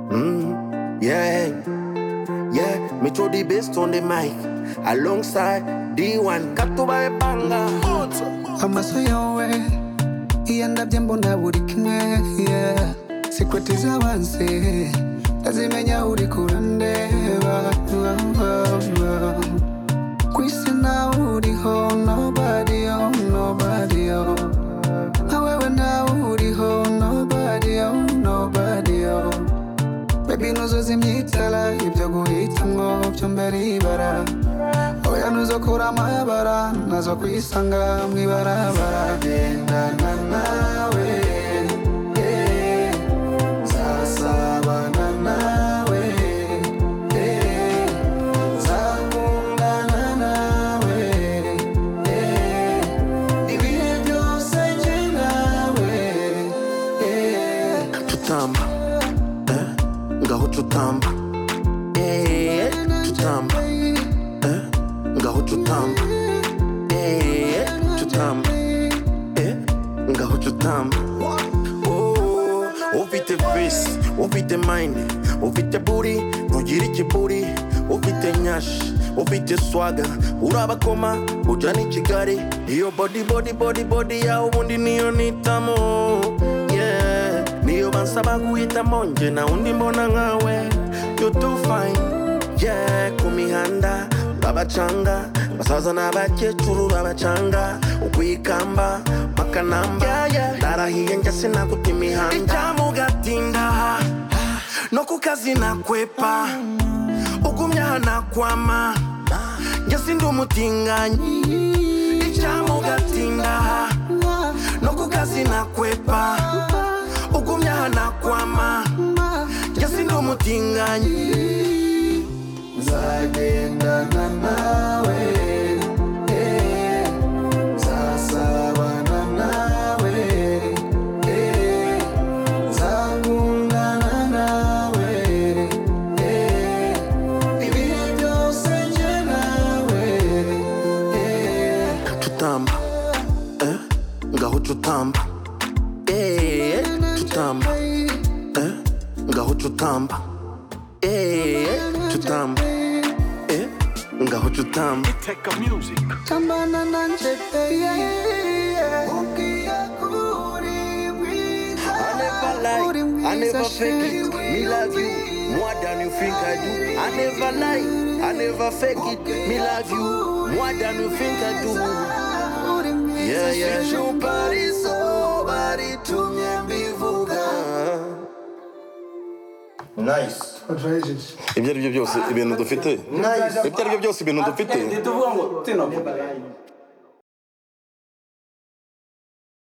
Mm, yeah, yeah. Me throw the bass on the mic alongside D1. Katuba banga. amaso yawe iyandabye mbona buri kimwe yeah. secret z'abanse ndazimenya uri kurandeba ku isi nawe uriho nobody oh nobody oh nka wewe nawe uriho nobody oh nobody oh baby nuzuza imyitara ibyo guhitamwo byo mbere y'ibara oya nuzokura amabara nazo kwisanga mu ibarabara gendana nawe eh, nzasabana nawe eh, nzakundana nawe eh, ibihe byose njye nawe eh. tutamba eh, ngaho tutamba eh, tutamba eh, ngaho tutamba eh, tutamba eh, ngaho tutamba Oh, ufite visi ufite mayini ufite buri ntugira ikiburi ufite nyashi ufite swaga urabakoma ujya n'i kigali iyo bodi bodi bodi bodi yawe ubundi niyo nitamo yeah. niyo bansaba guhitamo nge na undi mbona nkawe you do fine yeah. ku mihanda babacanga basaza n'abakecuru babacanga ukwikamba makanamba yeah, yeah. narahiye njya sinaguta imihanda icyamugatinda no ku kazi nakwepa ugumye aha nakwama njye sindi umutinganyi icyamugatinda no ku kazi nakwepa ugumye aha nakwama njye sindi umutinganyi nzagendana nawe eh, nzasabana nawe eh, nzakundana nawe eh, ibihe byose njye nawe eh, tutamba eh, ngaho tutamba eh, tutamba eh, ngaho tutamba eh, tutamba eh, ngaho tutamba tambana nanje peye ugiye kuri mwiza I never lie, uri I mwiza never fake it. Me love you more than you think I do. I never lie, I never fake it. Me love you more than you think I do. Yeah, yeah. Nice. ibyo ari byo byose ibintu dufite ibyo ari byo byose ibintu dufite